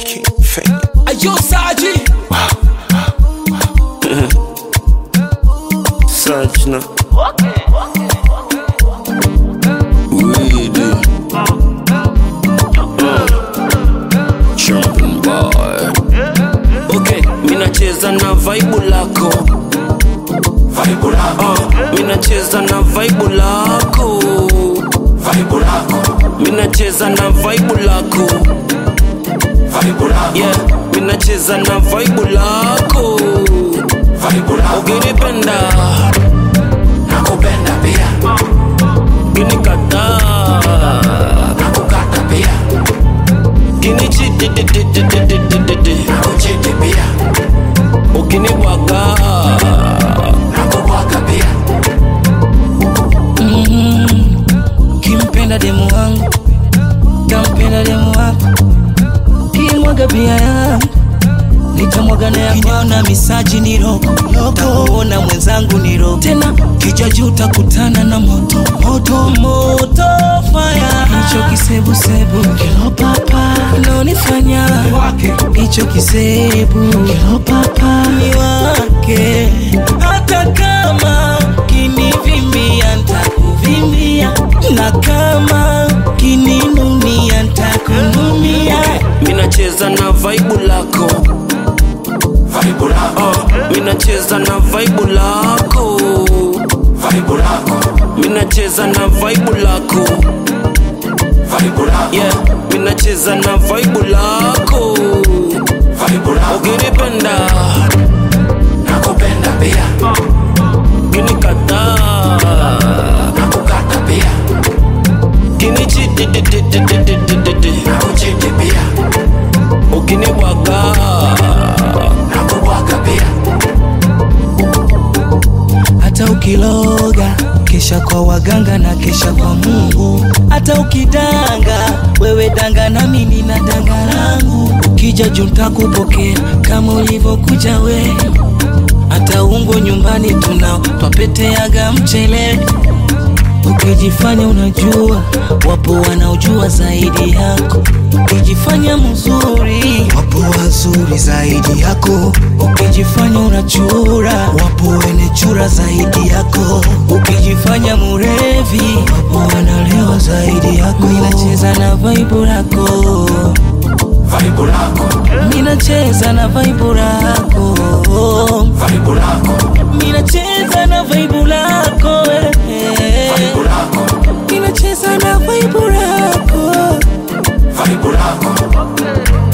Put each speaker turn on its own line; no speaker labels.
King Fame.
Ayo Saji
Sajna. Weedy. Jumping boy. Okay, minacheza na vaibu lako
Vibe lako
uh, minacheza na vaibu lako
Vibe lako
minacheza na vaibu lako
Vibe lako
yeah minacheza na vaibu lako
Vibe lako
ukinipenda
Nakupenda pia
ukinikataa
Nakukata pia
kinichitititititititi
Nakuchiti pia
ukinibwaga
Nakubwaga pia
kimpenda demu wangu tampenda demu wako kimwaga bia yangu nitamwaga na yako na misaji ni roko takuona mwenzangu ni roko tena kichwa juu takutana na moto moto moto fire hicho kisebusebu kilo papa unaonifanya
Wake
hicho kisebu kilo papa ni wake hata kama kinivimia ntakuvimbia na kama kininunia ntakununia
minacheza na vaibu lako
Vibe lako
uh, minacheza na vaibu lako
Vibe lako
minacheza na vaibu lako
Vibe lako
yeah minacheza na vaibu lako
Vibe lako
ukinipenda
Nakupenda pia
ukinikataa
Nakukata pia
kinichititititititi
Nakuchiti pia
ukinibwaga
Nakubwaga pia
hata ukiloga kesha kwa waganga na kesha kwa mungu hata ukidanga wewe danga na mimi na danga langu ukija juu ntakupokea kama ulivyokuja we hata ungo nyumbani tunao twapeteaga mchele ukijifanya unajua wapo wanaojua zaidi yako ukijifanya mzuri wapo wazuri zaidi yako ukijifanya unachura wapo wene chura zaidi yako ukijifanya murevi wapo wanalewa zaidi yako minacheza na vaibu lako
Vibe lako
minacheza na vaibu lako
Vibe lako
minacheza na vaibu lako eh.
Vibe lako
minacheza na vaibu lako
Vibe lako